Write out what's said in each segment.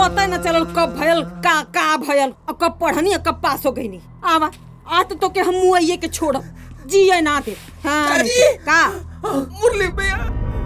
पता न चलल कब भयल का का भयल और कब पढ़नी और कब पास हो गई आवा आज तो तोके हम मुआइये के छोड़ब जिए ना दे हाँ चाची! का मुरली भैया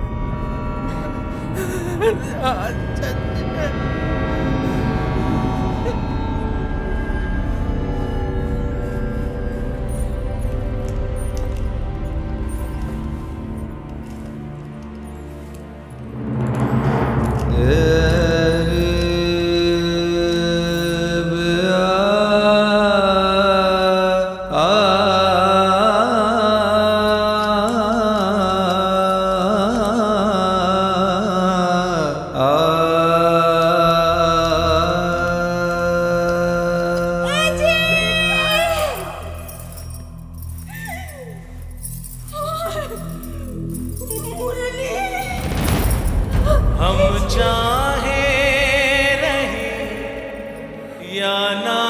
हम चाहे रहे या ना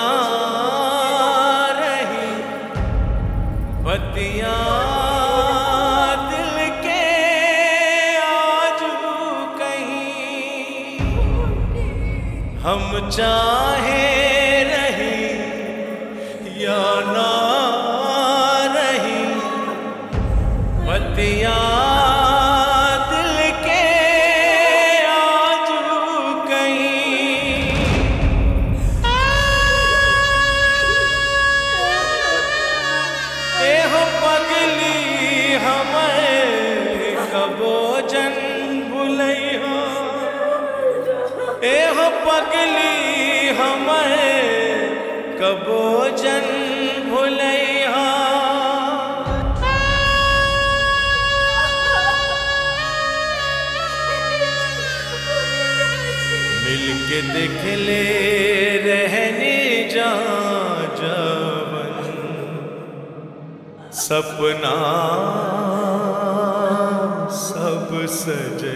रहे बतिया दिल के आजू कहीं हम चाहे रहे या ना रहे बतिया दिल के आजू कहीं एहो पगली हमें कबो जन भुलैया एहो पगली हमें कबो जन भुलैया मिलके देख ले रहने जा जवन सपना सब सजै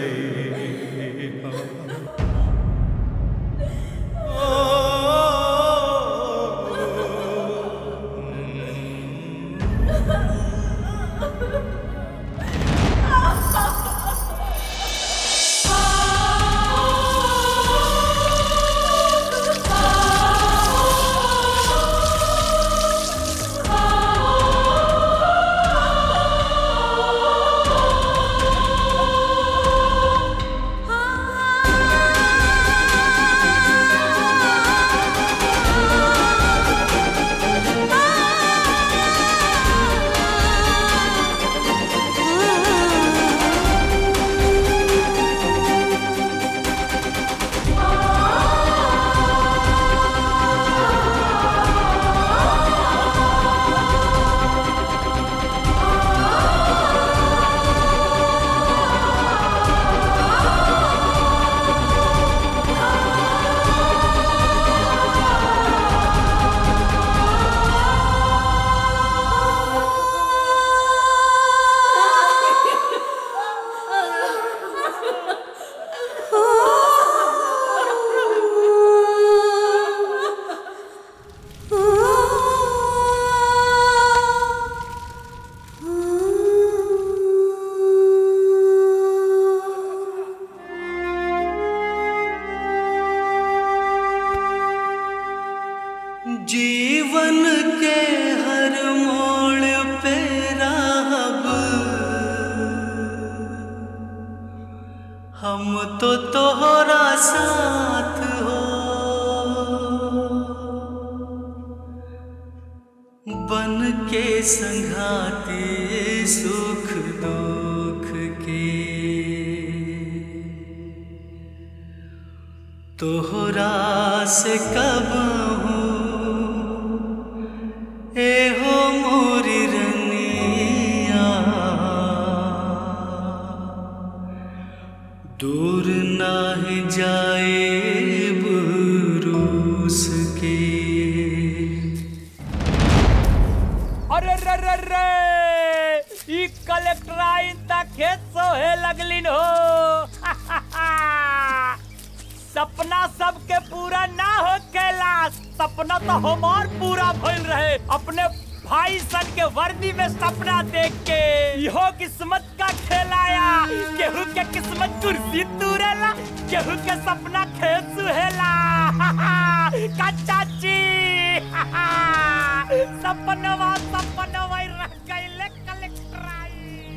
जीवन के हर मोड़ पे राहब हम तो तोहरा साथ हो बन के संघाते सुख दुख के तोहरा से कब हूँ एहो मोरी रनिया दूर नाही जाए बुरूस के अरे रे रे रे ई कलेक्टराइन तक खेत सोहे लगलिन हो सपना सबके पूरा ना हो कैलाश सपना तो हमार पूरा भइल रहे अपने भाई सन के वर्दी में सपना देख के इहो किस्मत का खेलाया केहू के किस्मत कुर्सी तूरेला केहू के सपना खेत सुहेला का चाची सपनवा सपनवा रह गईले कलेक्टर आई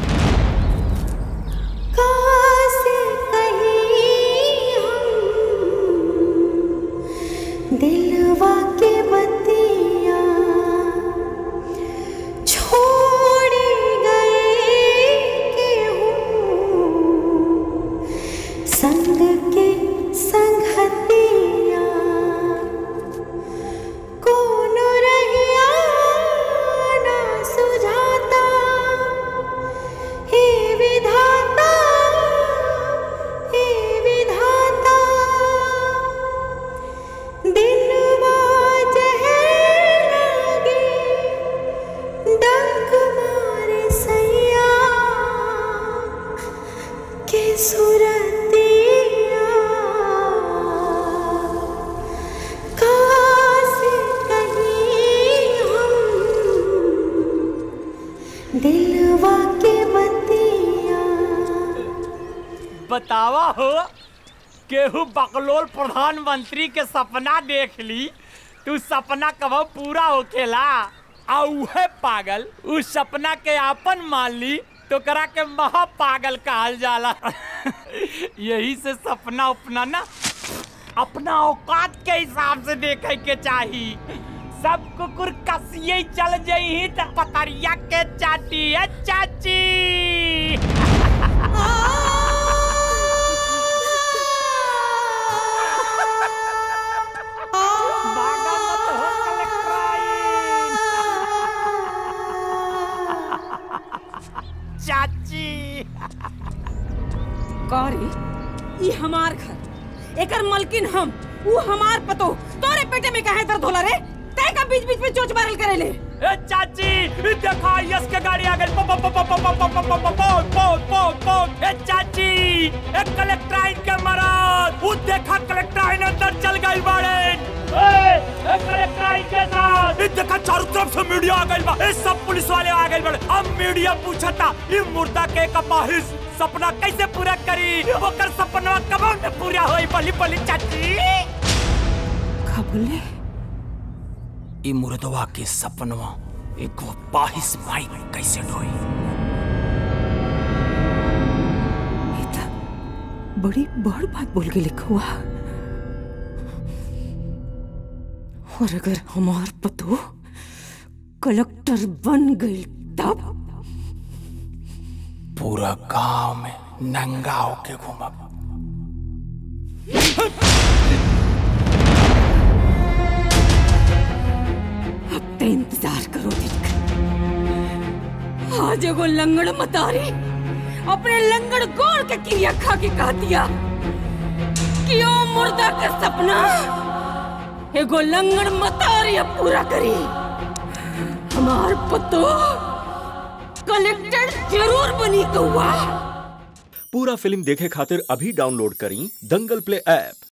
कहाँ से कहीं हम दिलवा के बतिया छोड़ गए के हूँ संग के संगतिया कौन रहिया ना सुझाता हे विधाता हे विधाता दिनवा जहर लागे डंक मारे सैया के सुरतिया काश कहीं हम दिलवा के बतिया बतावा हो केहू बकलोल प्रधानमंत्री के सपना देख ली तू सपना कब पूरा होखेला आ उहे पागल उस सपना के आपन मान ली तो करा के महा पागल कहल जाला यही से सपना उपना ना अपना औकात के हिसाब से देखे के चाही सब कुकुर कसिए चल जही त पतरिया के चाटी है चाची भागा मत हो कलेक्टर आई। चाची करी ई हमार घर एकर मलकिन हम ऊ हमार पतो तोरे पेटे में काहे दर्द होला रे तय का बीच बीच में चोच मारल करेले ए चाची ई देखा यस के गाड़ी आ गई पो पो पो पो पो पो पो पो पो पो पो पो पो ए चाची ए कलेक्टर आइन के मराद वो देखा कलेक्टर आइन अंदर चल गई बाड़े ए ए कलेक्टर आइन के साथ ई देखा चारों तरफ से मीडिया आ गई बा ए सब पुलिस वाले आ गए बड़े अब मीडिया पूछता ई मुर्दा के कपाहिस सपना कैसे पूरा करी ओकर सपना कब में पूरा होई बली बली चाची खबले ई मुर्दवा के सपनवा एक पाहिस माई कैसे ढोई ई त बड़ी बड़ बात बोल के लिखा हुआ और अगर हमार पतो कलेक्टर बन गई तब पूरा गांव में नंगा होके घूमब अब ते इंतजार करो दिख आज एगो लंगड़ मतारी अपने लंगड़ गोड़ के क्रिया खा के कह दिया कि ओ मुर्दा का सपना एगो लंगड़ मतारी अब पूरा करी हमार पतो कलेक्टर जरूर बनी कौआ पूरा फिल्म देखे खातिर अभी डाउनलोड करी दंगल प्ले ऐप